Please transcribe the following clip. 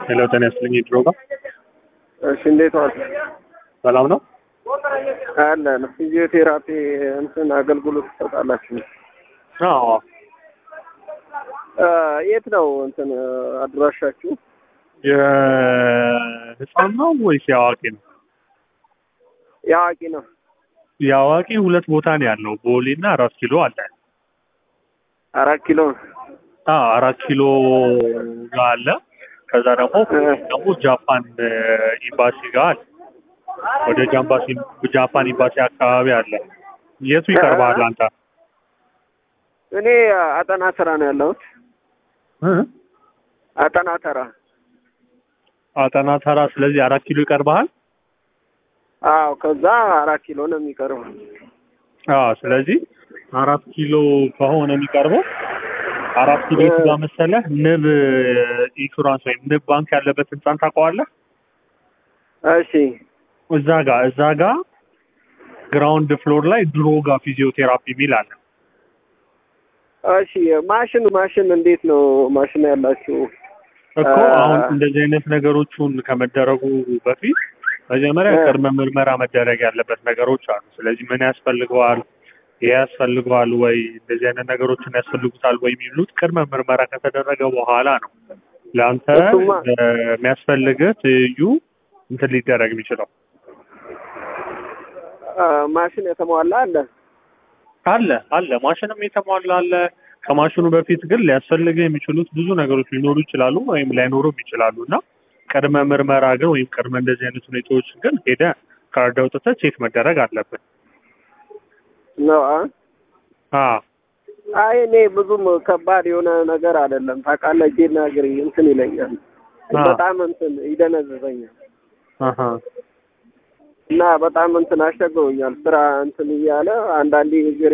ሄሎ ጤና ይስጥልኝ ድሮጋ እሺ እንዴት ዋል? ሰላም ነው? አለን ፊዚዮቴራፒ እንትን አገልግሎት ትሰጣላችሁ? አዎ እ የት ነው እንትን አድራሻችሁ? የህፃን ነው ወይስ የአዋቂ ነው? የአዋቂ ነው። የአዋቂ ሁለት ቦታ ነው ያለው፣ ቦሌ እና አራት ኪሎ አለ። አራት ኪሎ አዎ አራት ኪሎ ጋር አለ። ከዛ ደግሞ ደግሞ ጃፓን ኤምባሲ ጋር አለ። ወደ ጃምባሲ ጃፓን ኤምባሲ አካባቢ አለ። የቱ ይቀርባል አንተ? እኔ አጠና ተራ ነው ያለሁት። እ? አጠና ተራ። አጠና ተራ። ስለዚህ አራት ኪሎ ይቀርባል። አዎ ከዛ አራት ኪሎ ነው የሚቀርበው። አዎ ስለዚህ አራት ኪሎ ከሆነ የሚቀርበው አራት ኪሎ የቱ ጋር መሰለህ? ንብ ኢንሹራንስ ወይም ንብ ባንክ ያለበት ህንጻን ታውቀዋለህ? እሺ እዛ ጋር እዛ ጋር ግራውንድ ፍሎር ላይ ድሮጋ ፊዚዮቴራፒ የሚል አለ። እሺ ማሽን ማሽን እንዴት ነው ማሽን ያላችሁ? እኮ አ- አሁን እንደዚህ አይነት ነገሮቹን ከመደረጉ በፊት መጀመሪያ እ- ቅድመ ምርመራ መደረግ ያለበት ነገሮች አሉ። ስለዚህ ምን ያስፈልገዋል፣ ይህ ያስፈልገዋል ወይ፣ እንደዚህ አይነት ነገሮችን ያስፈልጉታል ወይ የሚሉት ቅድመ ምርመራ ከተደረገ በኋላ ነው ለአንተ እሱማ- እ፣ የሚያስፈልግህ ትይዩ እንትን ሊደረግ የሚችለው አ፣ ማሽን የተሟላ አለ? አለ አለ ማሽንም የተሟላ አለ። ከማሽኑ በፊት ግን ሊያስፈልግህ የሚችሉት ብዙ ነገሮች ሊኖሩ ይችላሉ ወይም ላይኖሩም ይችላሉ እና ቅድመ ምርመራ ግን ወይም ቅድመ እንደዚህ አይነት ሁኔታዎች ግን ሄደህ ካርድ አውጥተህ ቼክ መደረግ አለብን። ነው አ? አ አይ እኔ ብዙም ከባድ የሆነ ነገር አይደለም ታውቃለህ። እጄና እግሬ እንትን ይለኛል አ በጣም እንትን ይደነዝዘኛል አሃ እና በጣም እንትን አስቸግሮኛል። ስራ እንትን እያለ አንዳንዴ እግሬ